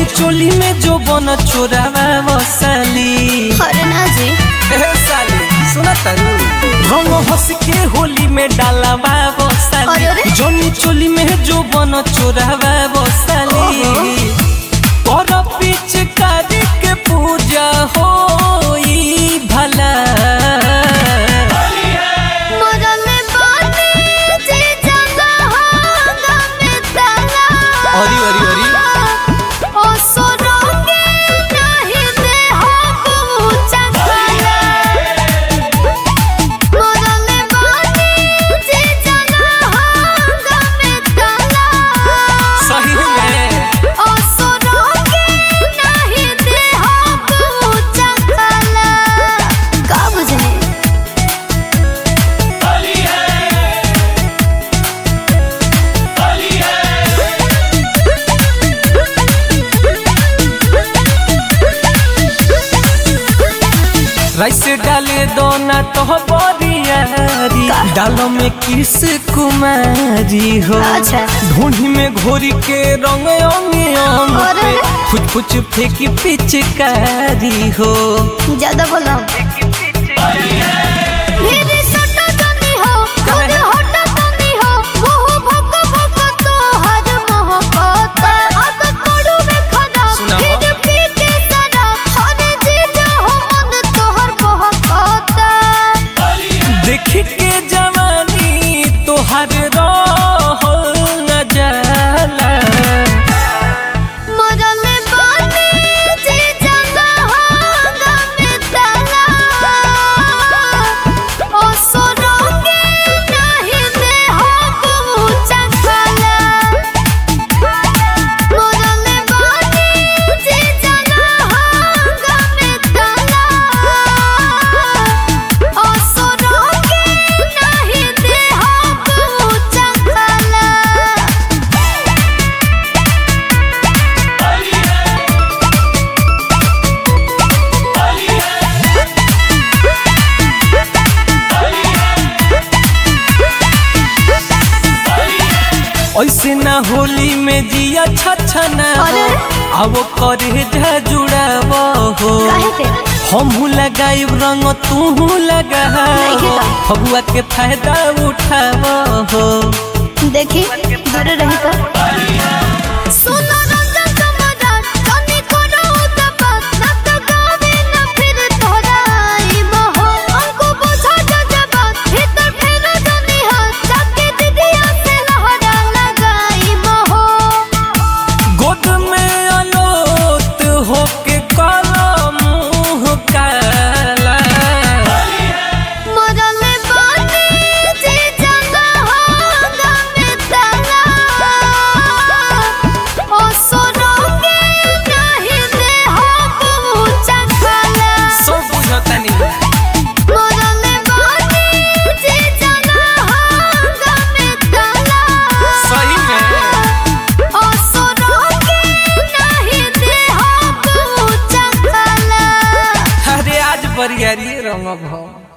चोली में जो बन चोरावा वसाली अरे ना जी ए साली सुना तारू रंग हंस के होली में डालावा वसाली अरे, अरे। जोनी चोली में जो बन चोरावा वसाली पर पिचकारी के पूजा होई भला मरल बानी जी जगह में तला अरी अरी अरी ओ सोरोगे नहीं दे हो पूछा खाला मरल बानी जी जगह में तला सही में ओ सोरोगे नहीं दे हो पूछा खाला का बुझने राइस डाले दोना तो बरियारी डालो में किस कुमारी हो अच्छा। ढूंढी में घोरी के रंग अंग अंग अरे। पे कुछ कुछ फेंकी पिचकारी हो ज्यादा बोला मेरे सटा जानी हो खुद हटा जानी हो मोह भक भक तो हर मोह कोता अब कोडू में खड़ा सुनाओ। फिर पीके सदा हने जी जा हो मन तोहर मोह कोता देख के जवानी तोहर रहल न जाला मरल बानी जी जगह में तला ओ सोरोगे नहीं दे हो पूछा खाला मरल बानी जी जगह में तला ओ सोरोगे नहीं दे हो पूछा खाला ऐसे ना होली में जिया छछना अरे। अब करे जा जुड़ाव हो काहे के हमहू लगाइब रंग तूहू लगा नइखे का। फगुआ के फायदा उठाव हो देखी दूर रही कर सुनो रंजन कमरा कनी कोनो उतपत न तो गावे न फिर तोराई मोह हमको बुझा जजबा भीतर फिर जनी हो जाके दीदिया से लहरा लगाई मोह गोद में अलोत होके काला मुंह काला मरल बानी जी जगह में तला ओ सोरोगे नहीं दे हो पूछा खाला सब बुझतानी मरल बानी जी जगह में तला सही में ओ सोरोगे नहीं दे हो पूछा खाला अरे आज बरियारी रंग भव